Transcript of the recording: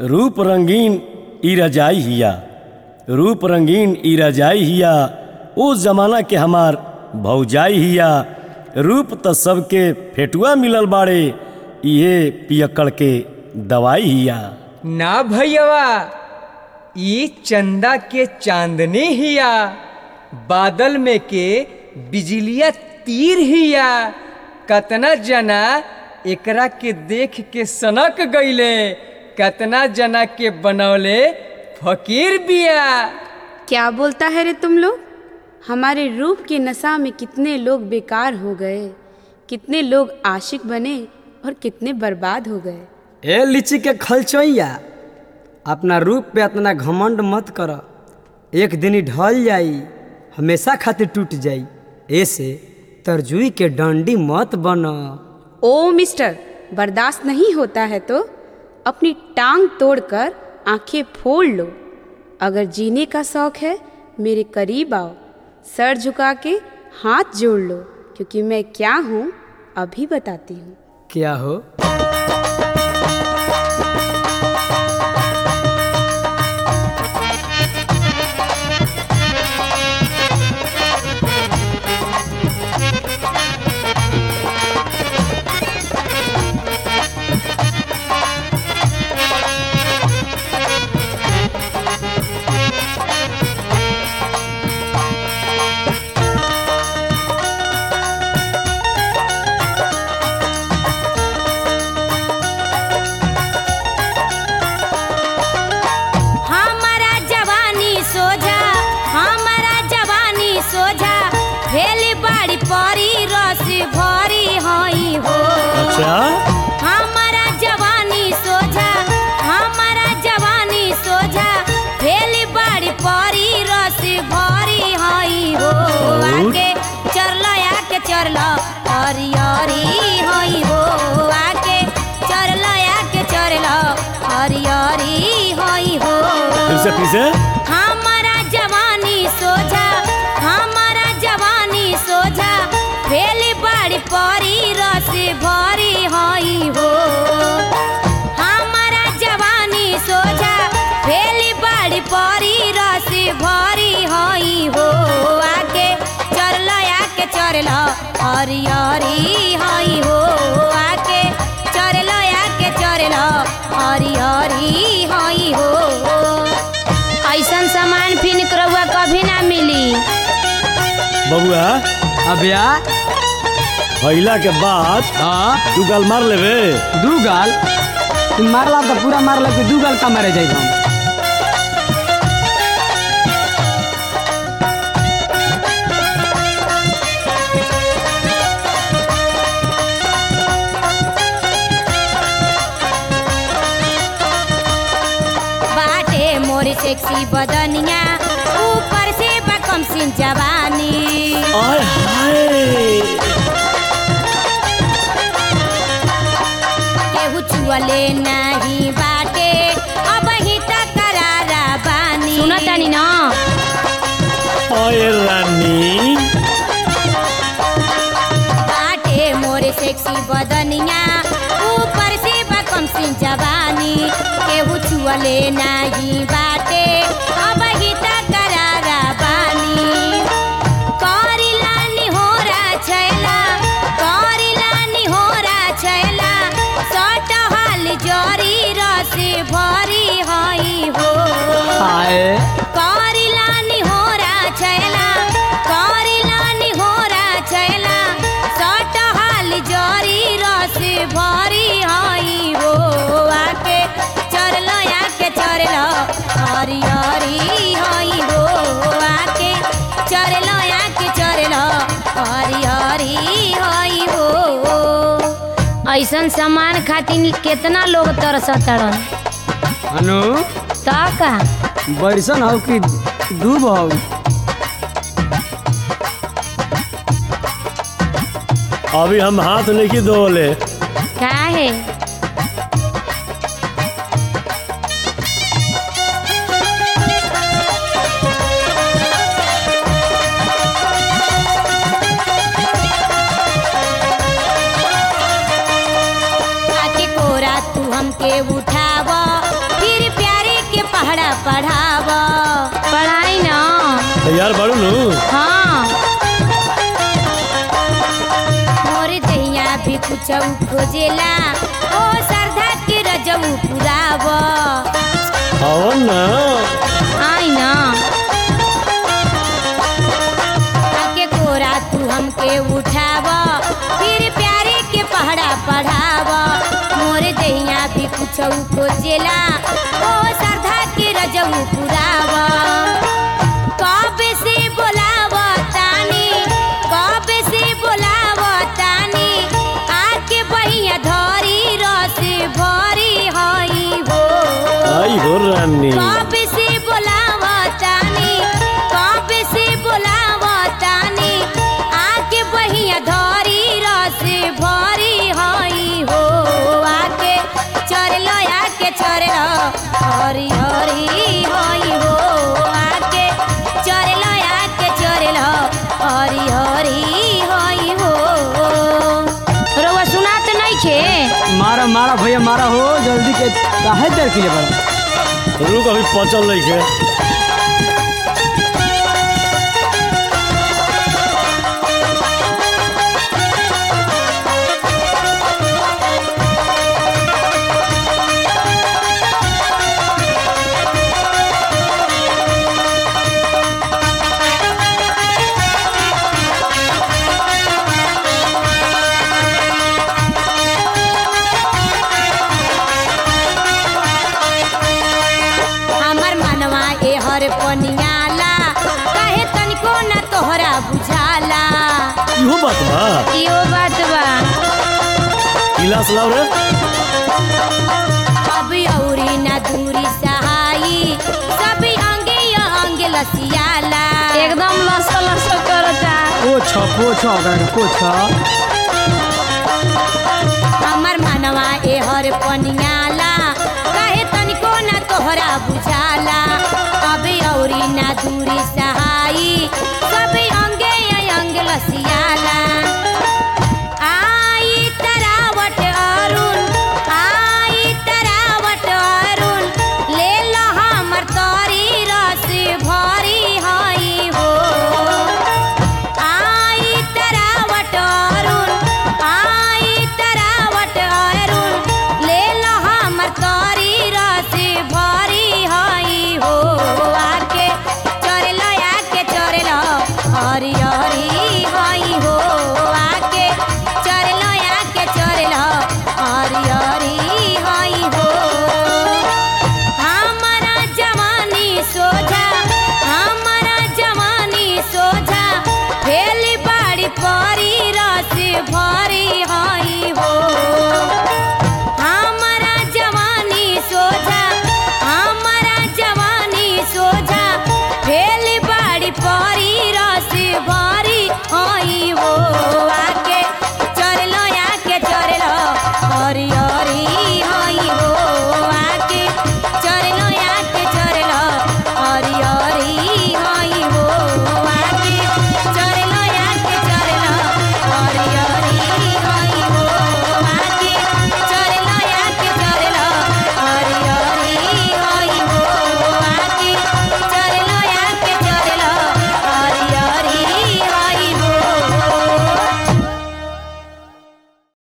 रूप रंगीन ई रजाई हिया रूप रंगीन ई रजाई हिया ओ जमाना के हमार भौजाई हिया रूप त सबके फेटुआ मिलल बाड़े इहे पियक्कड़ के दवाई हिया ना भैया ई चंदा के चांदनी हिया बादल में के बिजलिया तीर हिया कतना जना एकरा के देख के सनक गईले कतना जना के बनौले फकीर बिया क्या बोलता है रे तुम लोग हमारे रूप के नशा में कितने लोग बेकार हो गए कितने लोग आशिक बने और कितने बर्बाद हो गए ए लीची के खलचैया अपना रूप पे इतना घमंड मत कर एक दिन ही ढल जाई हमेशा खातिर टूट जाई ऐसे तरजुई के डंडी मत बन ओ मिस्टर बर्दाश्त नहीं होता है तो अपनी टांग तोड़कर आंखें फोड़ लो अगर जीने का शौक है मेरे करीब आओ सर झुका के हाथ जोड़ लो क्योंकि मैं क्या हूँ अभी बताती हूँ क्या हो हमारा जवानी सोझा हमारा जवानी सोझा भेली बाड़ी परी रस भरी हई हो अच्छा हमारा जवानी सोझा हमारा जवानी सोझा भेली बाड़ी परी रस भरी हई हो आके चरल आके चरल हरी हरी हई हो आके चरल आके चरल हरी हरी हई हो फिर से फिर से हमारा जवानी सोझा हमारा जवानी सोझा भेली बाड़ी परी रस भरी हई हो हमारा जवानी सोझा भेली बाड़ी परी रस भरी हई हो आके चरल आके चरल हरी हरी हई हो आके चरल आके चरल हरी हरी हई हो ऐसन सामान फिर रउआ कभी ना मिली बबुआ अबया फैला के बाद हाँ तू गाल मार लेबे दू गाल तुम मारला तो पूरा मारला कि दू गाल का मारे जाए हम बाटे मोरी सेक्सी बदनिया ऊपर से बकम सिंह जवानी आय हाय केहू छुअले नहीं बाटे अब ही तक करारा बानी सुनतानी ना आय रानी बाटे मोरे सेक्सी बदनिया ऊपर से बकम सिंह जवानी केहू छुअले नहीं बाटे अब ही तक करारा बानी करिला निहोरा छैला करिला निहोरा छैला सट हाल जरी रस भरी हई हो हाय करिला निहोरा छैला करिला निहोरा छैला सट हाल जरी रस भरी हई हो आके चरल आके चरल हरी हरी हई हो आके चरल आके चरल हरी हरी हई हो ऐसन सामान खातिर केतना लोग तरसतड़न अनु ता का बरिसन हो कि डूब हो अभी हम हाथ नहीं धोले का है आके कोरा तू हमके उठाव फिर पढ़ा पढ़ाव पढ़ाई ना तैयार बाड़ू नु हाँ मोर दैया भी कुछ खोजेला ओ श्रद्धा के रजऊ पुराव आओ ना आई ना आके कोरा तू हमके उठाव फिर प्यारे के पहरा पढ़ाव मोर दैया भी कुछ खोजेला ओ श्रद्धा के रजऊ पुराव कब से बोलाव तानी कब से बोलाव तानी आके बहिया धरी रस भरी हई हो आई हो रानी कब से बोलावतानी कब से बोलावतानी आके बहिया धरी रस भरी हई हो आके चरलो आके चरलो हरी हरी हई हो आके चरलो आके चरलो हरी हरी हई हो रउआ सुनात नहीं खे मारा मारा भैया मारा हो जल्दी के काहे देर के लिए बड़ा रुक अभी पचल नहीं के हमर मनवा ए हर पनियाला कहे तनिको ना तोहरा बुझाला इहो बात बा इहो बात बा गिलास लाओ रे अब औरी ना दूरी सहाई सब अंगे या अंगे लसियाला एकदम लस लस करता पोछ पोछ ओकरा के पोछ हमर मनवा ए हर पनिया